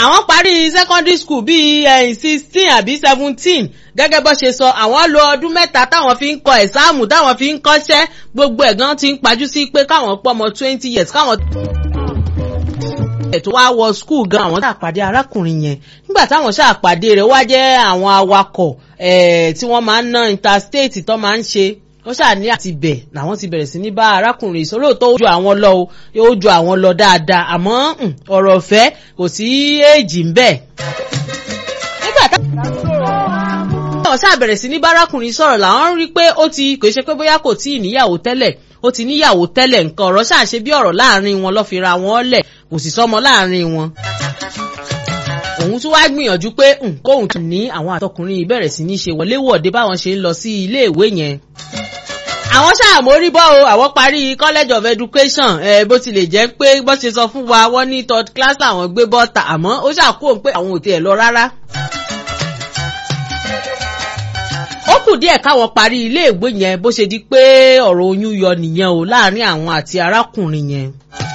àwọn parí secondary school bíi sixteen àbí seventeen gẹ́gẹ́ bó ṣe sọ àwọn lo ọdún mẹ́ta táwọn fi ń kọ ẹ̀sáàmù táwọn fi ń kọ́ṣẹ́ gbogbo ẹ̀gán ti ń pajú sí pé káwọn pọ̀ mọ́ twenty years káwọn tó wá wọ skul gan àwọn ṣàpàdé arákùnrin yẹn nígbà táwọn ṣàpàdé rẹ̀ wá jẹ́ àwọn awakọ̀ tí wọ́n máa ń ná interstate tó máa ń ṣe ó ṣàní àti bẹ̀ làwọn ti bẹ̀rẹ̀ sí ní bá arákùnrin ìṣòro tó ju àwọn lọ o yóò ju àwọn lọ dáadáa àmọ́ ọ̀rọ̀ ọ̀fẹ́ kò sí èjì ń bẹ̀. nígbà táwọn ṣàbẹ̀rẹ̀ sí ní bá arákùnrin sọ̀rọ̀ làwọn rí pé ó ti kò ṣe pé bóyá kò tí ì níyàwó tẹ́lẹ̀ ó ti níyàwó tẹ́lẹ̀ nǹkan ọ̀rọ̀ ṣàṣe bí ọ̀rọ̀ láàrin wọn lọ́ fi ra wọn lẹ̀ kò sì sọmọ láàrin wọn. òun tún wáá gbìyànjú pé kóun tún ní àwọn àtọkùnrin ìbẹ̀rẹ̀ sí ní ṣe wọléwọ̀de báwọn ṣe ń lọ sí iléèwé yẹn. àwọn ṣàmórí bọ́ o àwọn parí college of education ẹ bó tilẹ̀ jẹ́ pé bó ṣe sọ fún wa wọ́n ní third class àwọn gbé bọ́ta àmọ́ ó ṣàkóhùn pé àwọn ò tiẹ̀ lọ rárá. ó kù díẹ̀ káwọn parí iléèwé yẹn bó ṣe di pé ọ̀rọ̀ oyún yọ nìyẹn o láàrin àwọn àti arákùnrin yẹn.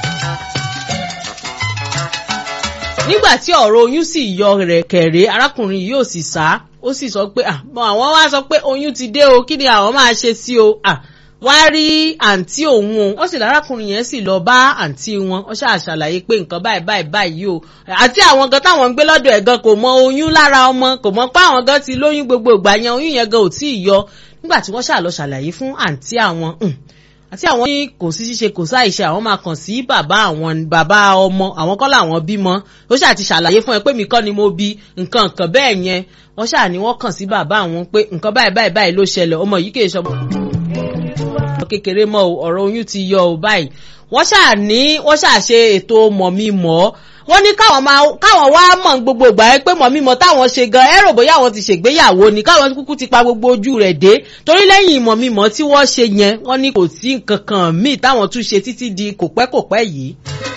nígbà tí ọ̀rọ̀ oyún sì yọ rẹ̀ kẹ̀rẹ́ arákùnrin yìí ò sì sá ó sì sọ pé àwọn wá sọ pé oyún ti dé o kí ni àwọn máa ṣe sí o wá rí àǹtí òun o wọ́n sì lárákùnrin yẹn sì lọ bá àǹtí wọn ó ṣáà ṣàlàyé pé nǹkan báyìí báyìí báyìí o àti àwọn gan táwọn ń gbé lọ́dọ̀ ẹ̀ gan kò mọ oyún lára ọmọ kò mọ pé àwọn gan ti lóyún gbogbo ìgbà yẹn oyún yẹn gan ò tí ì yọ nígbà tí wọ́n ṣáà lọ ṣàlàyé fún àǹtí àwọn àti àwọn ní kò sí ṣíṣe kò sáìṣe àwọn máa kàn sí bàbá àwọn bàbá ọmọ àwọn kọ́ làwọn bímọ ó ṣáà ti ṣàlàyé fún ẹ pé mi kọ́ ni mo bí nǹkan nǹkan bẹ́ẹ̀ yẹn wọ́n ṣáà ní wọ́n kàn sí bàbá àwọn pé nǹkan báyìí báyìí báyìí ló ṣẹlẹ̀ ọmọ yìí kì í ṣọmọ kékeré mọ́ o ọ̀rọ̀ oyún ti yọ o báyìí wọ́n ṣáà ní wọ́n ṣáà ṣe ètò mọ̀mí mọ́ wọ́n ní káwọn máa káwọn wá mọ̀ gbogbo ìgbà yẹn pé mọ̀mí mọ́ táwọn ṣe gan ẹ̀rọ bóyá àwọn ti ṣègbéyàwó ni káwọn kúkú ti pa gbogbo ojú rẹ̀ dé torí lẹ́yìn mọ̀mí mọ́ tí wọ́n ṣe yẹn wọ́n ní kò sí nǹkan kan míì táwọn tún ṣe títí di kòpẹ́kòpẹ́ yìí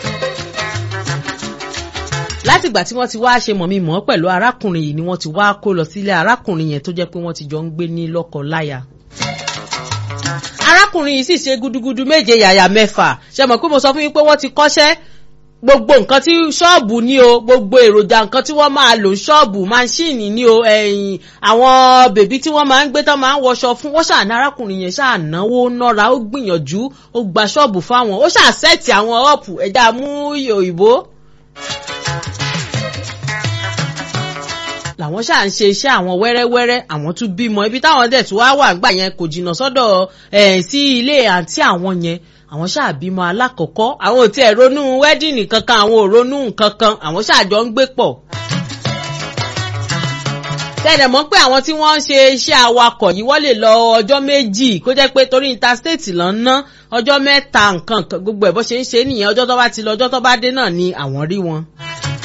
látìgbà tí wọ́n ti wá ṣe mọ̀mí mọ́ pẹ̀lú arákùnrin yìí ni wọ́n ti wá kó lọ sílé arákùnrin yẹn tó jẹ́ pé wọ́n ti jọ ń gbé ní lọ́kọ láya arákùnrin yìí sì ṣe gudugudu méje yàyà mẹ́fà ṣe mọ̀ pé mo sọ fún yín pé wọ́n ti kọ́ṣẹ́ gbogbo nǹkan tí ṣọ́ọ̀bù ní o gbogbo èròjà nǹkan tí wọ́n máa lò ṣọ́ọ̀bù máṣíìnì ní o ẹ̀yìn àwọn bèbí tí wọ́n máa ń gbé tán máa ń wọṣọ fún wọ́n ṣàná arákùnrin yẹn ṣànáwó nọ́ra ó gbìyànjú ó gba ṣọ́ọ̀bù fáwọn ó ṣàṣẹ́ẹ̀tì àwọn ọ̀pù ẹ̀dá mú òyìnbó. làwọn ṣáà ń ṣe iṣẹ́ àwọn wẹ́rẹ́wẹ́rẹ́ àwọn tún bímọ ibi táwọn dẹ̀ tún wá wà gbà yẹn kò jìnnà sọ́dọ̀ ẹ̀ sí ilé àǹtí àwọn yẹn àwọn ṣáà bímọ alákọ̀ọ́kọ́ àwọn ò tiẹ̀ ronú wẹ́dìnì kankan àwọn ò ronú kankan àwọn ṣáà jọ ń gbé pọ̀. tẹ́lẹ̀ mọ́ pé àwọn tí wọ́n ń ṣe iṣẹ́ awakọ̀ yìí wọ́n lè lọ ọjọ́ méjì kó jẹ́ pé torí interstate lọ ń ná ọjọ́ mẹ́ta nǹkan gbogbo ẹ̀ bó ṣe ń ṣe nìyẹn ọjọ́ tó bá ti lọ ọjọ́ tó bá dé náà ni àwọn rí wọn.